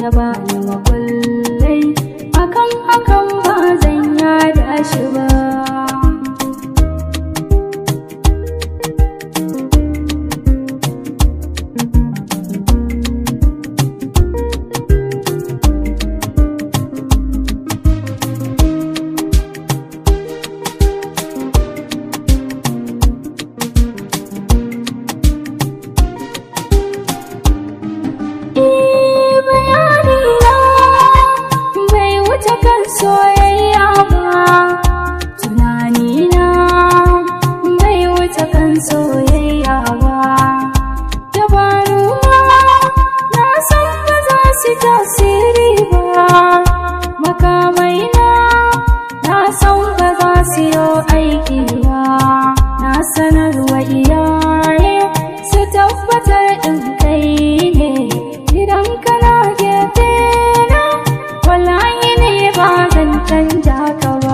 ya bani makullai akan hakan ba zan yada shi ba Eh, bayanina bai wuce kan soyayya ba tunanina bai wuce kan soyayya ba dabaruna na san ba za su tasiri ba makamaina na san ba za su yi aiki ba na sanarwa iyaye su tabbatar in kai ne idan kana gefe na wallahi ne ba zan canja ka ba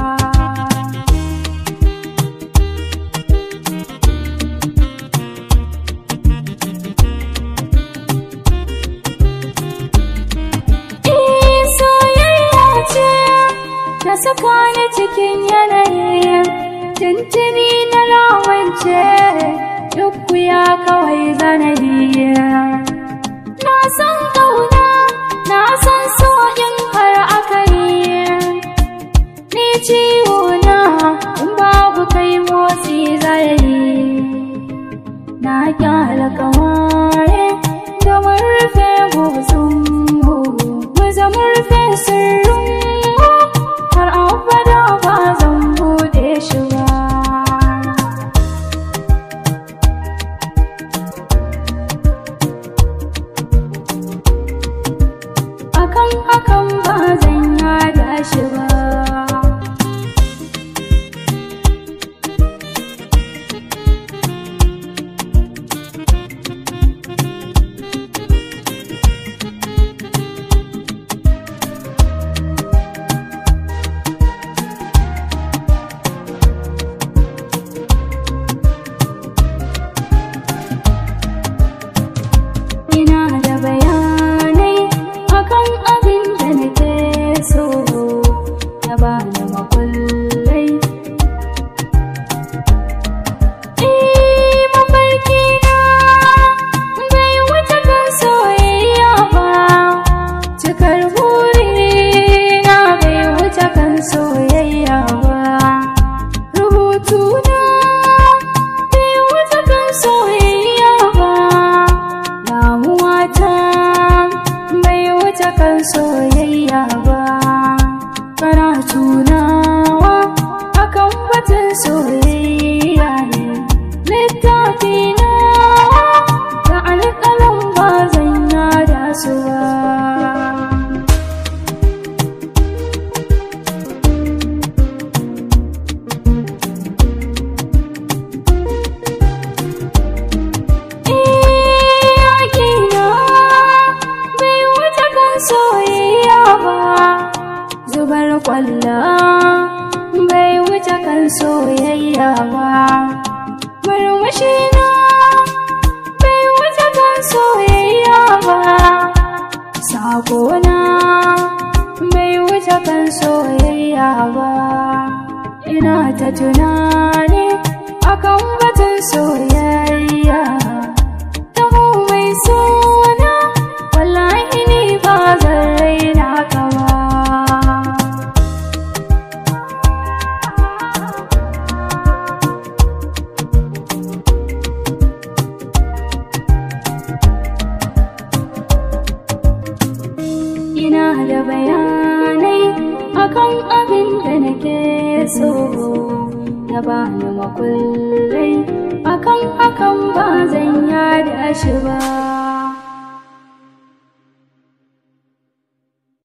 Eh, soyayya ce ta saka ni cikin yanayi tuntuni na lawance duk ya kawai zanadi na san kauna na san so in har aka yi ni ciwo na in babu kai motsi zai na kyala kamare da murfe gozon mu zama rufe sirrin har abada ba zan bude shi ba akan hakan ba zan yada shi ba ina da bayanai akan abin da nake so ya bani makullai Eh, mafarki na bai wuce kan soyayya ba cikar buri na bai wuce kan soyayya ba rubutu na bai wuce kan soyayya ba damuwata bai wuce kan soyayya ba karatu nawa akan batun soyayya ne littafi nawa da alƙalan ba zan yada su ba iyakina bai wuce kan soyayya ba zubar kwalla bai wuce kan soyayya ba murmushina bai wuce kan soyayya ba sakona bai wuce kan soyayya ba ina ta tunani akan batun soyayya taho mai suna wallahi ni ba zan raina ka ba ina da bayanai akan abin da nake so ya bani makullai akan hakan ba zan yada shi ba